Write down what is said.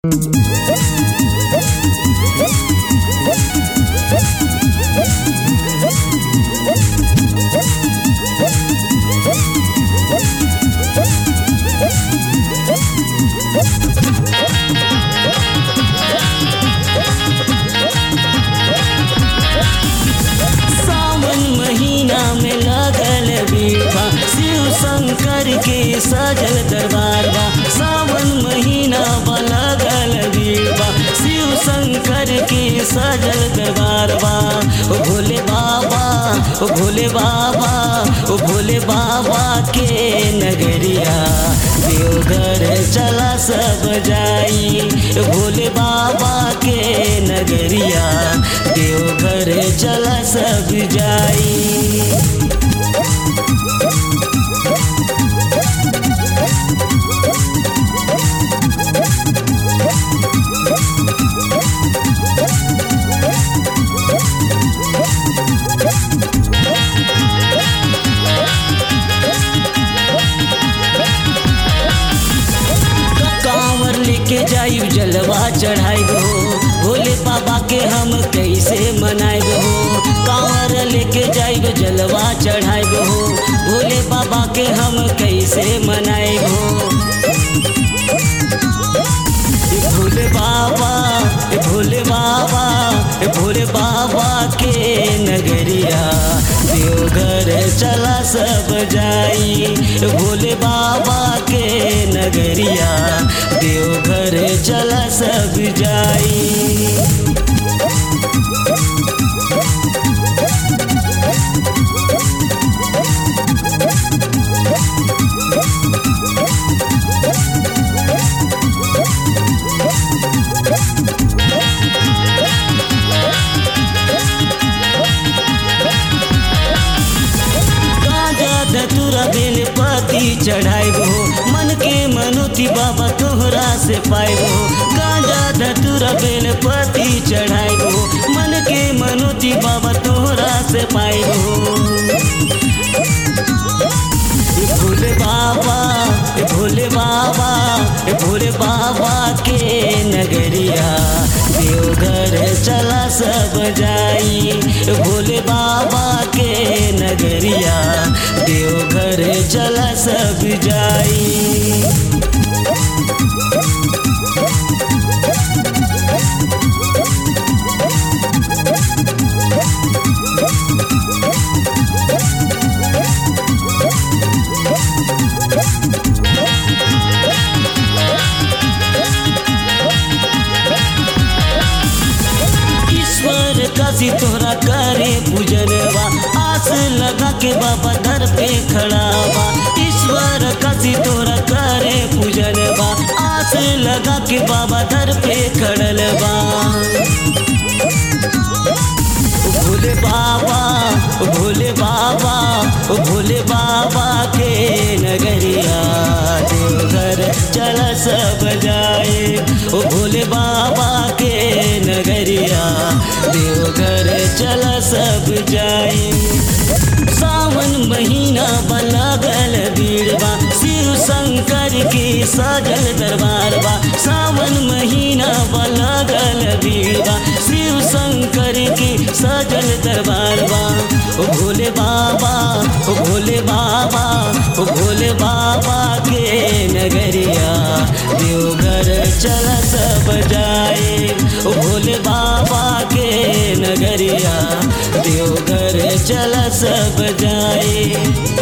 सावन महीना में लगल बीठा शिव शंकर के सजल दरबार बा सावन महीना बा लगल बीठा शिव शंकर के सजल दरबार बा ओ भोले बाबा ओ भोले बाबा ओ भोले बाबा के नगरिया देवघर चला सब जाई ओ भोले बाबा के नगरिया देवघर चला सब जाई कांवर लेके जाइब जलवा चढ़ाइब हो भोले बाबा के हम कैसे मनाइब हो कांवर लेके जाइब जलवा चढ़ाइब हो भोले बाबा के हम कैसे मनाइब हो ए भोले बाबा ए भोले बाबा ए भोले बाबा के नगरिया देवघर चला सब जाई ए भोले बाबा के नगरिया देवघर चला सब जाई गाजा धतुरा बेल पति चढ़ाइब हो मन के मनुति बाबा तोहरा से पाइब हो गाजा धतुरा बेल पति चढ़ाइब हो मन के मनुति बाबा तोहरा से पाइब हो ए भोले बाबा ए भोले बाबा ए भोले बाबा के नगरिया देवघर चला सब जाई ए भोले बाबा के नगरिया देवघर चला सब जाई ईश्वर काशी तोहरा करे पूजनवा आस लगा के बाबा दर पे खड़ा बा ईश्वर काशी तोहरा करे पूजनवा आस लगा के बाबा दर पे खड़ल बा ओ भोले बाबा ओ भोले बाबा ओ भोले बाबा के नगरिया देवघर चल सब जाए ओ भोले बाबा के नगरिया देवघर चल सब जाए सावन महीना बलगल बीड़बा शिव शंकर की सजल दरबार बा सावन महीना बलगल बीड़बा शिव शंकर की सजल दरबार बा ओ भोले बाबा ओ भोले बाबा ओ भोले बाबा के नगरिया देवघर चल सब जाए ओ भोले बाबा के नगरिया देवघर चल सब जाए